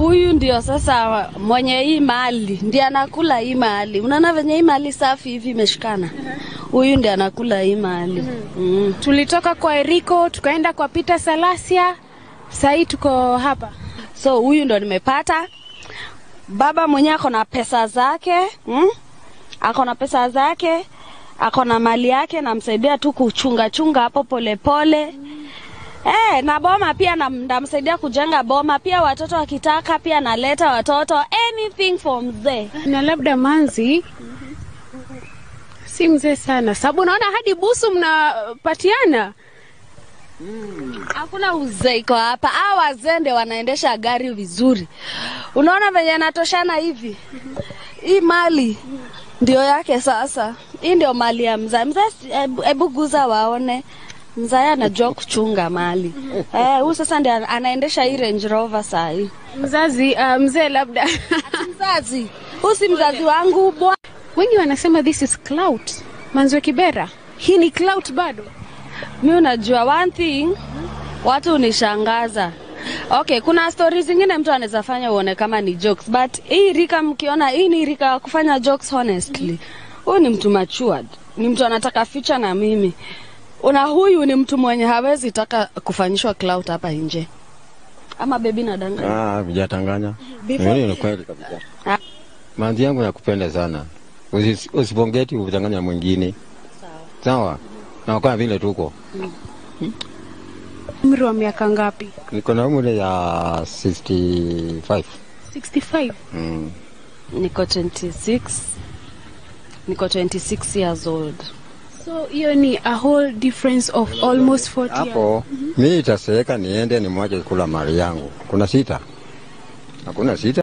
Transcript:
huyu ndio sasa mwenye hii mali ndiye anakula hii mali. Unaona venye hii mali safi hivi imeshikana, huyu ndiye anakula hii mali mm. Tulitoka kwa Eriko tukaenda kwa Peter Salasia, sahii tuko hapa. So huyu ndo nimepata baba mwenyewe ako na pesa zake mm? ako na pesa zake, ako na mali yake, namsaidia tu kuchunga chunga hapo polepole pole. Eh, na boma pia nam- namsaidia kujenga boma pia, watoto wakitaka pia naleta watoto, anything for mzee. Na labda Manzi si mzee sana, sababu naona hadi busu mnapatiana. Hakuna uzee iko hapa. Hawa wazee ndio wanaendesha gari vizuri. Unaona venye anatoshana hivi, hii mali ndio yake. Sasa hii ndio mali ya mzee. Mzee, si- hebu- hebu guza waone, mzee anajua kuchunga mali eh. Huyu sasa ndio anaendesha hii Range Rover saa hii. Mzazi uh, mzee labda Mzazi huyu si mzazi wangu bwana. wengi wanasema this is clout. Manzi wa Kibera, hii ni clout bado. Mi unajua one thing, watu unishangaza. Okay, kuna stori zingine mtu anaweza fanya uone kama ni jokes, but hii rika mkiona, hii ni rika ya kufanya jokes honestly. Huyu ni mtu matured, ni mtu anataka future na mimi. Una huyu ni mtu mwenye hawezi taka kufanyishwa clout hapa nje. Ama bebi nadanga. Ah, vijatanganya. Before- Mimi ni kweli kabisa. Ah. Manzi yangu nakupenda sana. Usi- Usipongeti utanganya mwingine. Sawa. Na kwa vile tuko. Umri wa miaka ngapi? Niko na umri ya 65. 65. Mm. Niko 26. Niko 26 years old. So hiyo ni a whole difference of almost 40 years. Hapo mimi itaseeka niende nimwache kula mali yangu. Kuna sita? Hakuna sita.